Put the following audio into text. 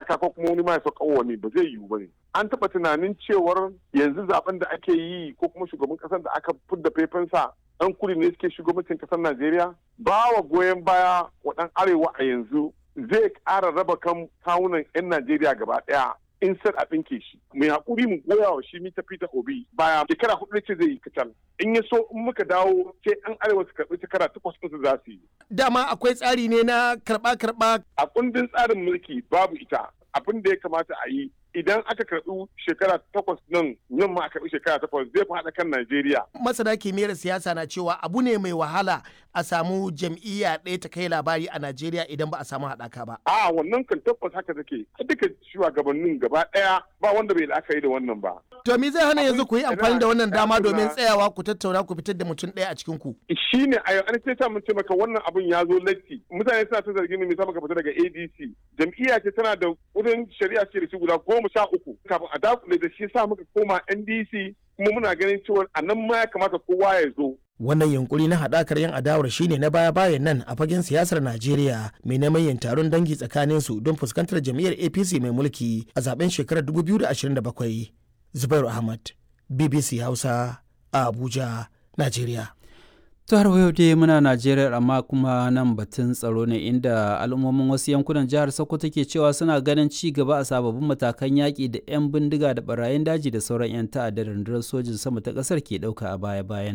taka ko kuma wani ma ya sauka wani ba zai yiwu ba ne an taɓa tunanin cewar yanzu zaben da ake yi ko kuma shugaban ƙasar da aka fidda faifansa ɗan kudu ne suke shugabancin ƙasar najeriya ba wa goyon baya wa ɗan arewa a yanzu zai ƙara raba kan kawunan 'yan najeriya gaba ɗaya in sai a ɗinke shi mai haƙuri mu goya wa shi mita peter obi baya shekara hudu ce zai yi kacal in ya so in muka dawo sai an arewa su karɓi shekara takwas ɗinsu za su yi. dama akwai tsari ne na karɓa-karɓa. a kundin tsarin mulki babu ita abin da ya kamata a yi idan aka karɓi shekara takwas nan nan ma a karɓi shekara takwas zai fi haɗa kan Najeriya. Masana kimiyyar siyasa na cewa abu ne mai wahala a samu jam'iyya ɗaya ta kai labari a Najeriya idan ba a samu haɗaka ba. A wannan kan tabbas haka take duka shugabannin gaba ɗaya ba wanda bai la'akari da wannan ba. To me zai hana yanzu ku yi amfani da wannan dama domin tsayawa ku tattauna ku fitar da mutum ɗaya a cikin ku. Shi ne a yau an sai mun ce maka wannan abun ya zo latti mutane suna ta zargin me maka fita daga ADC jam'iyya ce tana da wurin shari'a ce da shi guda goma sha uku kafin a dakule da shi sa muka koma NDC kuma muna ganin cewa a nan ma ya kamata kowa ya zo. Wannan yunkuri na haɗakar yan adawar shine na baya-bayan nan a fagen siyasar Najeriya mai neman yin taron dangi tsakanin su don fuskantar jam'iyyar APC mai mulki a zaben shekarar 2027. Zubairu Ahmad, BBC Hausa, a Abuja, Najeriya. to har yau dai muna najeriya amma kuma nan batun tsaro ne inda al'ummomin wasu yankunan jihar sokoto ke cewa suna ganin ci gaba a sababbin matakan yaƙi da 'yan bindiga da barayin daji da sauran 'yan ta'adda rundunar sojin sama ta ƙasar ke ɗauka a baya-bayan